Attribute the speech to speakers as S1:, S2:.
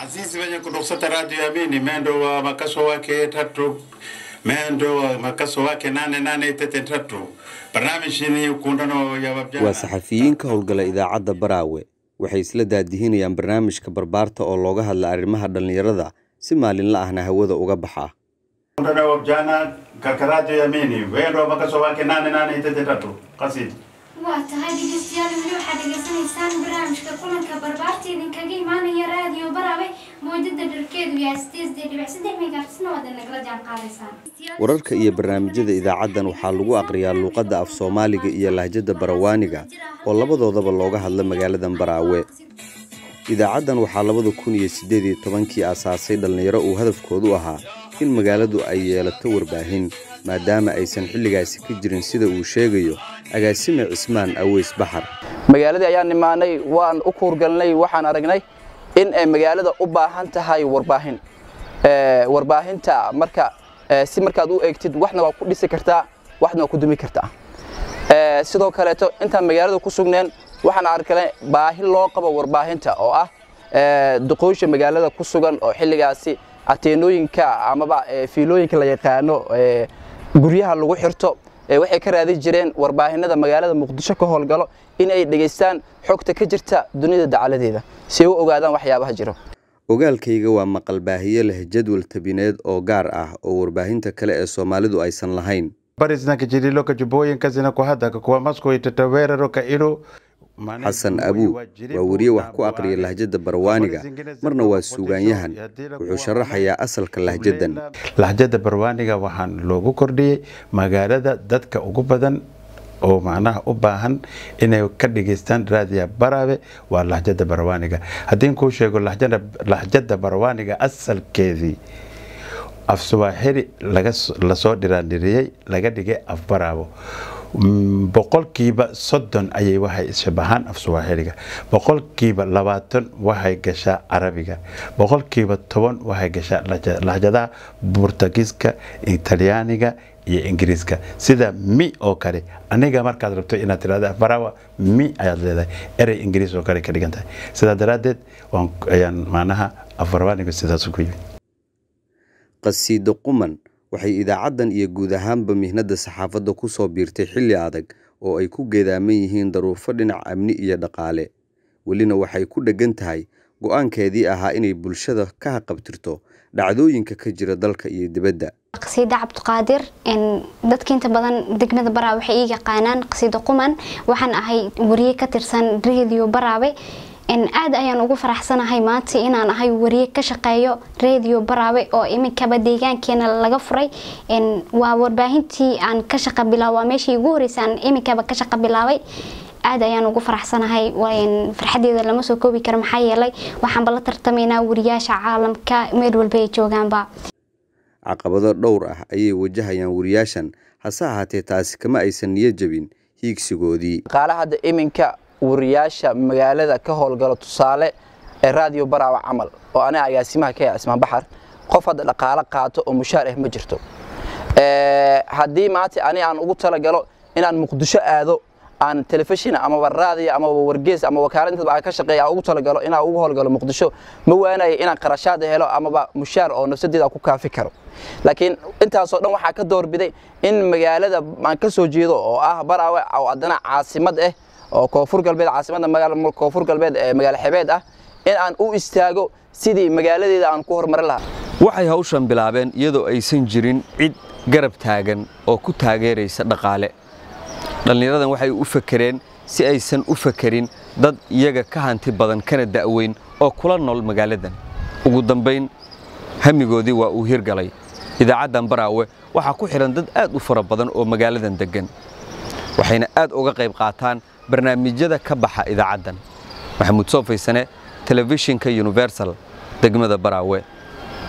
S1: Sisi wenye kutoksata radio ya Amini mendo wa makaso wake tatu mendo wa makaso wake nane nane tete tatu barnaamijini ukundano ya wabjana
S2: waa saxafiyiin ka howlgala idaacadda baraawe waxay isla daadihinayaan barnaamijka barbaarta oo looga hadla arrimaha dhallinyarada si maalinla ahna hawada uga baxa
S1: ukundano ya wabjana katika radio ya Amini mendo wa makaso wake nane nane tete tatu qasidi
S3: waa tahay dhegeystayaal weli waxaad dhegeysanaysaan barnaamijka kulanka barbaarta idinkaga imaanaya raadiyo baraawe mowjada dharkeedu yahay sideed dhibic saddex megahertzna waad nagala jaan qaadaysaan
S2: wararka iyo barnaamijyada idaacaddan waxaa lagu aqriyaa luuqadda af soomaaliga iyo lahjadda barawaaniga oo labadoodaba looga hadla magaaladan baraawe idaacaddan waxaa labada kun iyo siddeed iyo tobankii aasaasay dhallinyaro uu hadafkoodu ahaa in magaaladu ay yeelato warbaahin maadaama aysan xilligaasi ka jirin sida uu sheegayo agaasime cismaan aweys baxar
S4: magaaladii ayaan imaanay waan u kuurgalnay waxaan aragnay in ay magaalada u baahan tahay warbaahin Ee, warbaahinta marka ee, si markaad u eegtid waxna waa ku dhisi kartaa waxna waa ku dumi kartaa Ee, sidoo kaleeto intaan magaalada ku sugneen waxaan arkay baahi loo qabo warbaahinta oo ah ee, duqoysha magaalada ku sugan oo xilligaasi ateenooyinka amaba ee, fiilooyinka la yaqaano ee, guryaha lagu xirto ee, waxay ka raadin jireen warbaahinada magaalada muqdisho ka howlgalo in ay dhegaystaan xogta ka jirta dunida dacaladeeda si ay u ogaadaan waxyaabaha jiro
S2: ogaalkayga waa maqal baahiye leh jadwal tabineed oo gaar ah oo warbaahinta kale ee soomaalidu aysan lahayn
S1: habari zinakijiriloka jubbooyinka zinakuhadaka kuwa masko itataweeraroka ilo
S2: xasan abuu waa weriye wax ku aqriya lahjadda barwaaniga marna waa suugaanyahan wuxuu sharaxayaa asalka lahjaddan
S1: lahjada barwaaniga waxaan loogu kordhiyey magaalada dadka ugu badan oo macnaha u baahan inay ka dhageystaan raadiya baraabe waa lahjada barwaaniga haddii kuu sheego lahjada lahjada barwaaniga asalkeedii af suwaaxili laga s- lasoo dhiraandhiriyey laga dhigay af baraabo Mm, boqolkiiba soddon ayay waxay ishabahaan af suwaaxiliga boqolkiiba labaatan waxay gashaa carabiga boqolkiiba toban waxay gashaa lahja- lahjadaha burtagiiska talyaaniga iyo ingiriiska sida mi oo kale aniga markaad rabto inaad tirahdo afbarawa mi ayaad leedahay erey ingiriis oo kale ka dhigan tahay sidaa daraaddeed waan ayaan macnaha afbarwaaniga sidaas ku yimid
S2: qasiido quman waxay idaacaddan iyo guud ahaanba mihnadda saxaafadda ku soo biirtay xilli adag oo ay ku geedaaman yihiin daruufo dhinac amni iyo dhaqaale welina waxay ku dheggan tahay go'aankeedii ahaa inay bulshada ka haqabtirto dhacdooyinka ka jira dalka iyo dibadda
S3: qasiida cabdiqaadir een, dadka inta badan degmada baraawe waxay ii yaqaanaan qasiida quman waxaan ahay wariye ka tirsan radio baraawe een, aad ayaan ugu faraxsanahay maanta inaan ahay wariye ka shaqeeyo radio baraawe oo iminkaba deegaankeena laga furay een, waa warbaahintii aan ka shaqa bilaab waa meeshii ugu horeysay aan iminkaba ka shaqa bilaabay aad ayaan ugu faraxsanahay waan- farxadeeda lama soo koobi karo maxaa yeelay waxaanba la tartamaynaa wariyaasha caalamka meel walba ay joogaanba
S2: caqabado dhowr ah ayay wajahayaan wariyaashan hase ahaatee taasi kama aysan niyad jebin hiigsigoodii
S4: dhaqaalaha hadda iminka wariyaasha magaalada ka howlgalo tusaale ee raadiyo baraawa camal oo aniga agaasimaha ka yahay cismaan baxar qof hadda dhaqaalo qaato oo mushaar ah ma jirto Ee, haddii maanta ani aan ugu talagalo inaan muqdisho aado aan telefishin amaba raadiyo amaba wargees ama wakaalad intaba aan ka shaqeeya aan ugu talagalo inaan ugu howlgalo muqdisho ma waanayo inaan qarashaad helo amaba mushaar oo nafsadeeda aan ku kaafi karo laakiin intaasoo dhan waxaa ka doorbiday in magaalada aan ka soo jeedo oo ah baraawe oo haddana caasimad ah oo koonfur galbeed caasimadda magaala koonfur galbeed ee magaalo xebeed ah in aan u istaago sidii magaaladeeda aan ku horumarin lahaa
S2: waxay hawshan bilaabeen iyadoo aysan jirin cid garab taagan oo ku taageeraysa dhaqaale dhallinyaradan waxay u fakereen si aysan u fakerin dad iyaga ka hanti badan kana da'weyn oo kula nool magaaladan ugu dambayn hamigoodii waa uu hirgalay idaacaddan baraawe waxaa ku xidhan dad aad u fara badan oo magaaladan deggan waxayna aad uga qayb qaataan barnaamijyada ka baxa idaacaddan maxamuud soofaysane telefishinka universal degmada baraawe